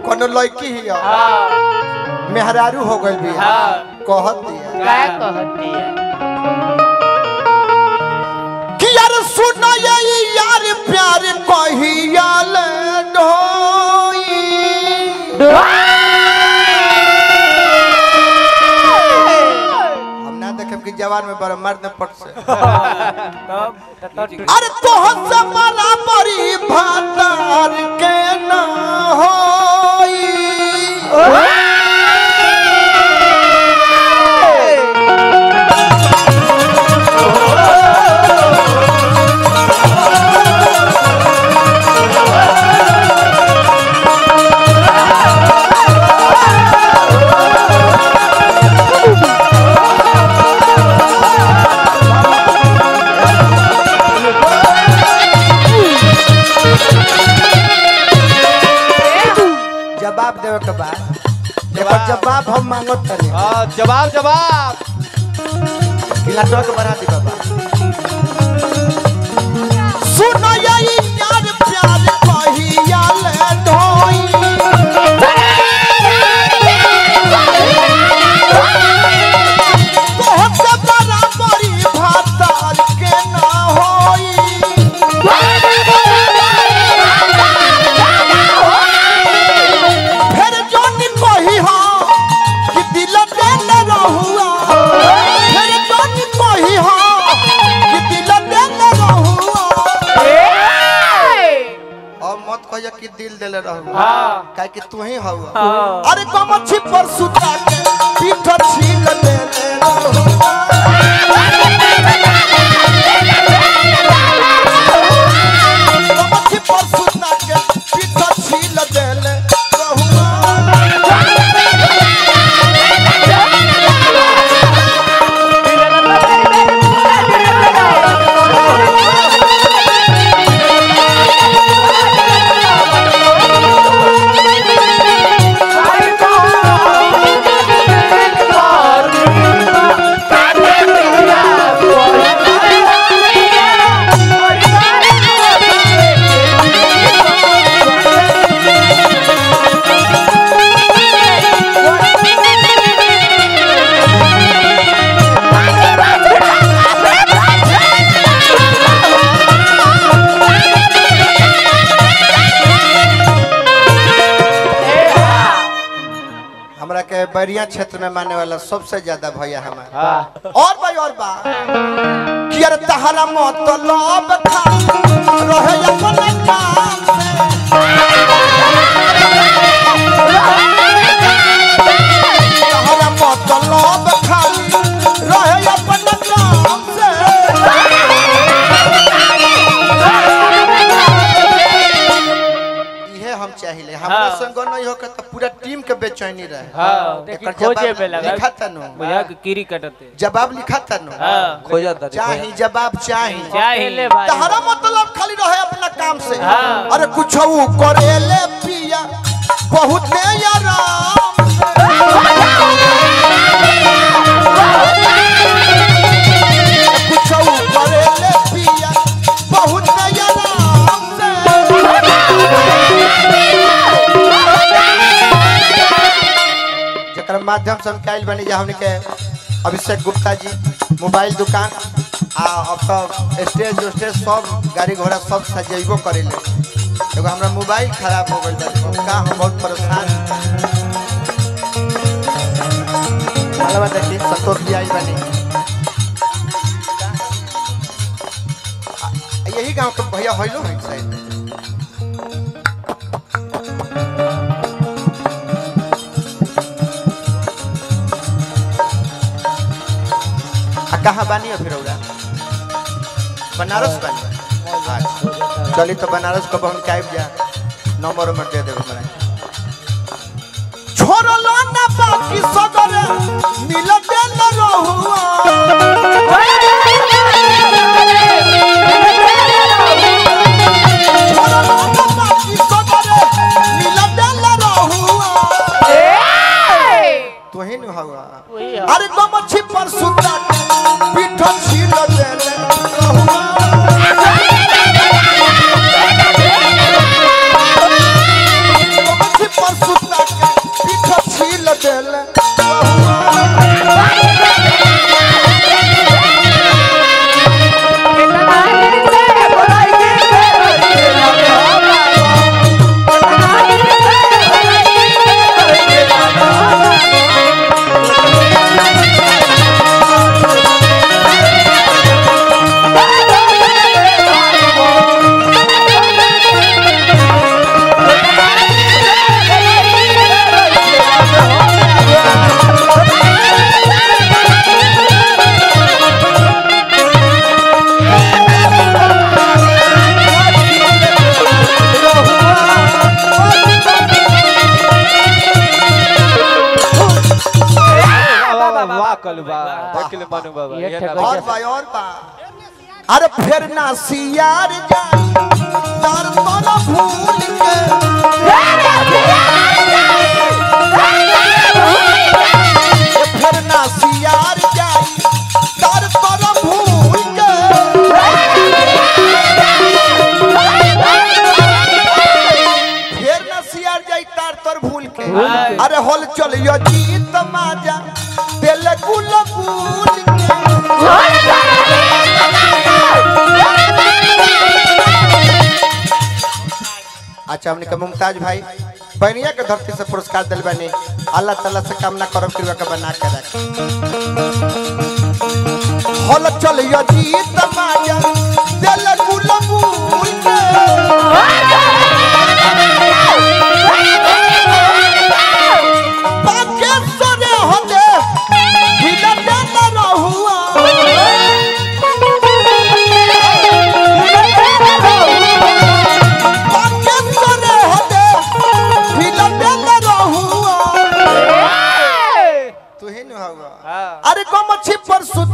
कोनो लड़की ही है हाँ मेहरारू हो गइल भी हाँ कहत दिया क्या कहती है कि यार सुन ये यार प्यार कहिया ले ढोई हम ना देखब कि जवान में बड़ा मर्द में पट से अरे तो से बराबरी भातार के ना होई जवाब देवे के बाद एकर जवाब हम मांगत तनी हाँ जवाब जवाब गिलाटवा के बढ़ा दी बाबा सुन यही यार प्यार कहिया ले ढोई तोहर से बराबरी भातार के ना होई फिर जोन कही हो कि दिल देल रहुआ फिर जोन कही हो कि दिल देल रहुआ और मत कहिया कि दिल देले रहुआ हाँ काहे कि तू ही हवा हाँ अरे गमछी पर सुता के पीठ छील देले रहुआ गमछी पर सुता के पीठ छील देले रहुआ हमरा के बैरिया क्षेत्र में माने वाला सबसे ज्यादा भैया हमारा हाँ और भाई और बा कि अरे तहरा मतलब खा रहे अपन काम से तहरा मतलब खाली रहे अपन काम से इहे हम चाहिए हमरा हाँ। संग नहीं होकर तो पूरा टीम के बेचैनी रहे हाँ एकर खोजे जवाब में लगा लिखा तनु बुझा के कीरी कटते जवाब लिखा तनु हाँ खोजा था चाही जवाब चाही चाहिए तहरा मतलब खाली रहे अपना काम से हाँ। अरे कुछ करेले पिया बहुत आराम कुछ करेले पिया बहुत आराम से जकर माध्यम से हम कैल बनी जा हमने के अभिषेक गुप्ता जी मोबाइल दुकान आ अब तो स्टेज स्टेज सब गाड़ी घोड़ा सब सजेबो करेले एगो हमरा मोबाइल खराब हो गइल बा का हम बहुत परेशान अलवा देखी संतोष जी आई बनी आ, यही गांव के भैया होइलो है शायद आ कहाँ बानी हो फिर रउरा? बनारस बानी अच्छा चली तो बनारस कब हम टाइप जा नंबर नंबर दे देब हमरा छोड़लो ना बाकी सदर मिल देल रहुआ छोड़लो ना बाकी सदर मिल देल रहुआ तू ही न हवा वही है। अरे गमछी पर सुता पीठ छील देले रहुआ गमछी पर सुता दिल वाह कलू वाह देख ले मनु बाबा ये ये ठेका- ना और बा और बा अरे फिर ना सियार जाई तार तोला भूल के फिर ना सियार जाई तार तोला भूल के फिर ना सियार जाई तार तोर भूल के अरे होल चलियो जीत माजा दिल गुल गुल के अच्छा हमने के मुमताज भाई बनिया के धरती से पुरस्कार दिल बने अल्लाह ताला से कामना करब कृपा के बना के रख हल चल यो जीत माया दिल गुल गुल के बाके सरे होते हिला देना रहुआ बाके सरे होते हिला देना रहुआ तू ही न होगा हां अरे गमछी पर सु